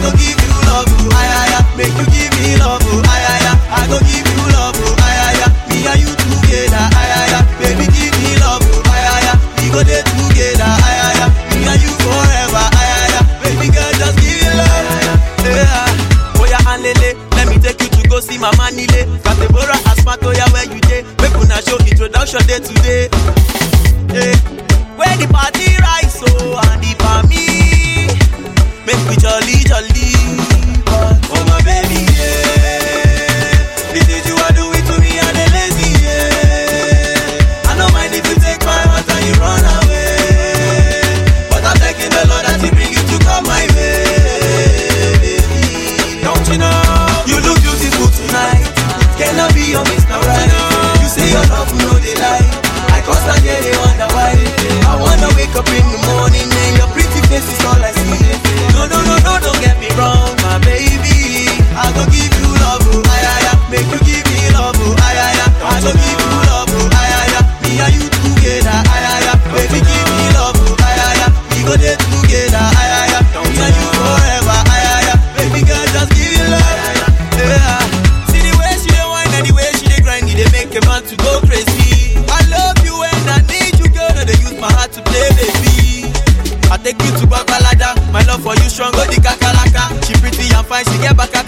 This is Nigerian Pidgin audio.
go give you love, oh, ay, ay, ay. Make you give me love, oh, ay, ay, ay. I go give you love, oh, ay, ay, ay. Me and you together, ay, ay, ay. Baby, give me love, oh, ay, ay, ay. We go there together, ay, ay, ay. Me and you forever, ay, ay, ay. Baby girl, just give me love, yeah. Oh yeah, and lele, let me take you to go see my manile. Katebora asmat, oh yeah, where you dey? Make una show introduction day today. Hey, where the party rise, oh, and the me, make we jolly, jolly. But, oh my baby, yeah. This is you are doing to me, and the lazy, yeah. I don't mind if you take my heart and you run away. But I'm thanking the Lord that He bring you to come my way, baby. Don't you know? You look beautiful tonight. Cannot be your Mr. Right. You say your love, no they lie. I constantly they wonder why. I wanna wake up in the morning and your pretty face is all I see. No, no, no, no, don't get me wrong, my baby. I go give you love, oh, ay, ay, ay. Make you give me love, oh, ay, ay, ay. I go give you love, oh, ay, ay, ay. Me and you together, ay, ay, ay. Baby, give me love, oh, ay, ay, ay. We go there together, ay, ay, ay. Me and you forever, ay, ay, ay. Baby girl, just give me love, yeah. See the way she dey whine and the way she dey grind, it dey make a man to go crazy. I love you and I need you, girl. No, they use my heart to play, baby. I take you to Babalada. My love for you strong, go the kakaraka. She pretty and fine, she get back